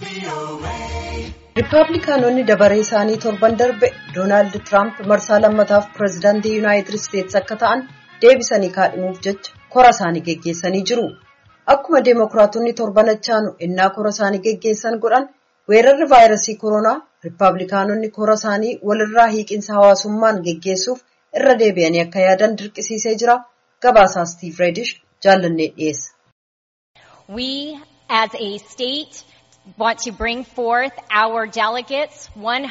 Rippaabilikaanonni dabaree isaanii torban darbe Doonaald Tiraamp marsaa lammataaf pireezidaantii Yuunaayitid Isteetsi akka ta'an deebisanii kaadhimuuf jecha kora isaanii geggeessanii jiru. Akkuma Deemokiraatonni torban achaanu innaa kora isaanii geggeessan godhan weerarri vaayirasii koronaa Rippaabilikaanonni kora isaanii walirraa hiiqinsa hawaasummaan geggeessuuf irra deebi'anii akka yaadan dirqisiisee jira. Gabaasaa Stiiv Reedish jaallannee dhiyeessa. We as a state want to bring forth our delegates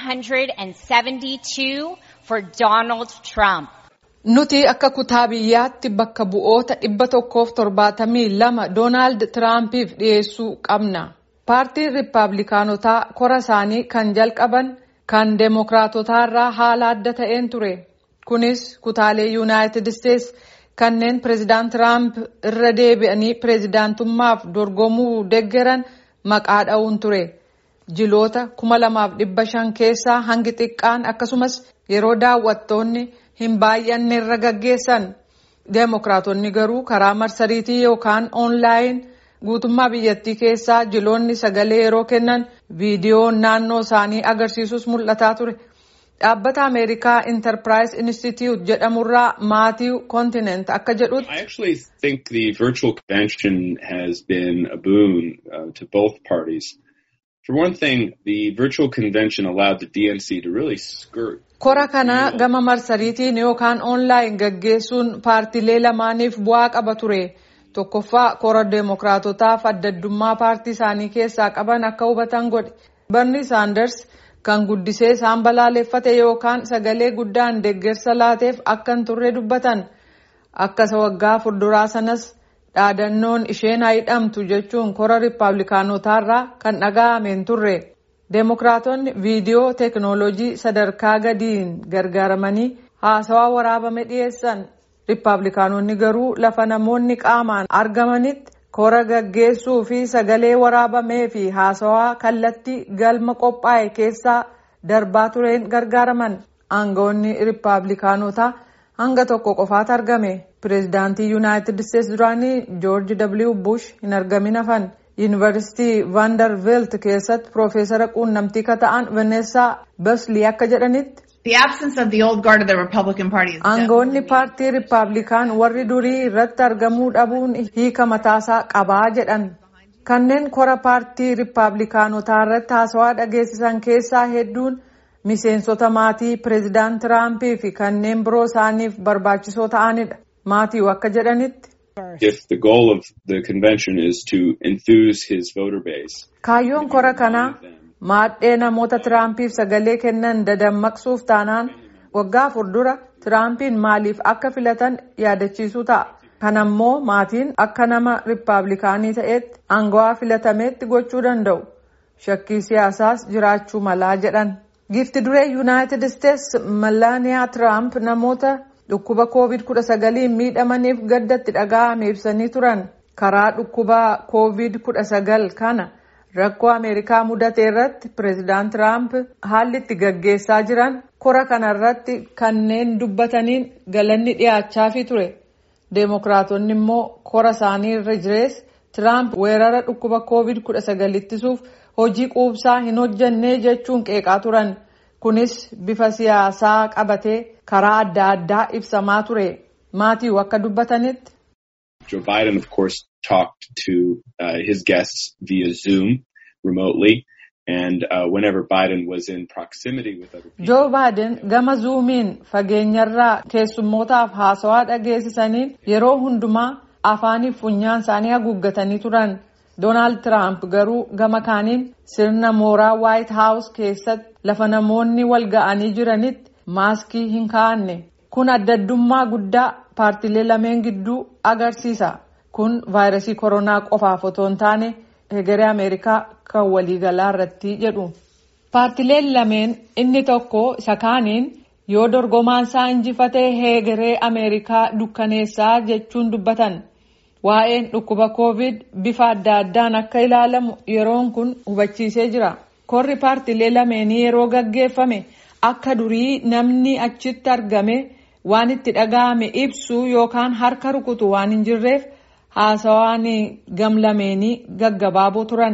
172 for Donald Trump. Nuti akka kutaa biyyaatti bakka bu'oota dhibba tokkoof torbaatamii lama Doonaald Tiraampiif dhiyeessuu qabna. Paartiin Rippaabilikaanotaa kora isaanii kan jalqaban kan Deemokiraatotaarraa haala adda ta'een ture. Kunis kutaalee Yuunaayitid Isteetsi kanneen pireezidaant Tiraamp irra deebi'anii pireezidaantummaaf dorgomuu deggeran maqaa dha'uun ture. Jiloota kuma lamaaf dhibba shan keessaa hangi xiqqaan akkasumas yeroo daawwattoonni hin baay'anne irra gaggeessan. Deemokiraatonni garuu karaa marsariitii yookaan oonlaayin guutummaa biyyattii keessaa jiloonni sagalee yeroo kennan viidiyoon naannoo isaanii agarsiisus mul'ataa ture. Dhaabbata Ameerikaa Enterprise Institute jedhamurraa Maatiiw Kontinent akka jedhutti. I actually think the virtual convention has been a boon uh, to both parties. For one thing, the virtual convention allowed the DNC to really skirt. Kora kana gama marsariitiin yookaan oonlaayin gaggeessuun paartilee lamaaniif bu'aa qaba ture. Tokkoffaa kora deemokiraatotaaf addaddummaa paartii isaanii keessaa qaban akka hubatan godhe. Barni Saanders kan guddisee isaan balaaleffate yookaan sagalee guddaan deeggarsa laateef akka hin turre dubbatan. Akkasa waggaa fuulduraa sanas dhaadannoon isheen haa hidhamtu jechuun kora Rippaabilikaanotaarraa kan dhaga'ame hin turre. Deemokiraatonni viidiyoo teekinooloojii sadarkaa gadiin gargaaramanii haasawaa waraabame dhiyeessan. Rippaabilikaanonni garuu lafa namoonni qaamaan argamanitti kora gaggeessuu fi sagalee waraabamee fi haasawaa kallattii galma qophaa'e keessaa darbaa tureen gargaaraman. Aangawoonni Rippaabilikaanotaa hanga tokko qofaatu argame. Pireezidaantii Yuunaayitid Isteetsi duraanii Joorji W. Bush hin argamin hafan. Yuunivarsiitii Vanderbilt keessatti Piroofeesara quunnamtii kan ta'an Vaneessaa Baslii akka jedhanitti. The absence of the old guard of the Republican Party is Aangawoonni paartii Rippaabilikaan warri durii irratti argamuu dhabuun hiika mataasaa qabaa jedhan. Kanneen kora paartii Rippaabilikaanotaa irratti haasawaa dhageessisan keessaa hedduun miseensota maatii pireezidaant Tiraampii fi kanneen biroo isaaniif barbaachisoo ta'anidha. Maatii akka jedhanitti. If the goal of the convention is to enthuse his voter base. Kaayyoon kora kanaa maadhee namoota Tiraampiif sagalee kennan dadammaqsuuf taanaan waggaa fuuldura Tiraampiin maaliif akka filatan yaadachiisuu ta'a. Kanammoo maatiin akka nama Rippaabilikaanii ta'etti aangawaa filatameetti gochuu danda'u. Shakkii siyaasaas jiraachuu malaa jedhan. Giifti duree Yuunaayitid Isteetsi Malaaniyaa Tiraamp namoota dhukkuba COVID-19 miidhamaniif gaddatti dhaga'ame ibsanii turan. Karaa dhukkuba COVID-19 kana. Rakkoo Ameerikaa mudate irratti pireezidaant Tiraamp haalli itti gaggeessaa jiran kora kana irratti kanneen dubbataniin galanni dhiyaachaafii ture. Deemokiraatonni immoo kora isaanii irra jirees Tiraamp weerara dhukkuba COVID-19 ittisuuf hojii quubsaa hin hojjannee jechuun qeeqaa turan. Kunis bifa siyaasaa qabatee karaa adda addaa ibsamaa ture. Maatii akka dubbatanitti. Joe Biden, of course, talked to uh, his guests via Zoom remotely. And uh, whenever Biden was in proximity with other people. Joe Biden gama zuumiin fageenyarraa keessummootaaf haasawaa dhageessisaniin yeroo hundumaa afaaniif funyaan isaanii haguuggatanii turan. Doonaald Tiraamp garuu gama kaaniin sirna mooraa White House keessatti lafa namoonni wal ga'anii jiranitti maaskii hin kaa'anne. Kun addaddummaa guddaa paartilee lameen gidduu agarsiisa. Kun vaayirasii koronaa qofaaf otoo hin taane hegeree Ameerikaa kan waliigalaa irratti jedhu. Paartileen lameen inni tokko isa kaaniin yoo dorgomaan isaa injifatee hegeree Ameerikaa dukkaneessaa jechuun dubbatan. Waa'een dhukkuba COVID bifa adda addaan akka ilaalamu yeroon kun hubachiisee jira. Korri paartilee lameenii yeroo gaggeeffame akka durii namni achitti argame waan itti dhaga'ame ibsu yookaan harka rukutu waan hin jirreef haasawaan gamlameenii gaggabaaboo turan.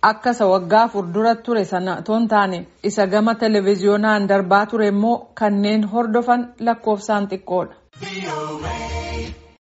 akka isa waggaa afur dura ture sana toon taane isa gama televiziyoonaan darbaa ture immoo kanneen hordofan lakkoofsaan xiqqoodha.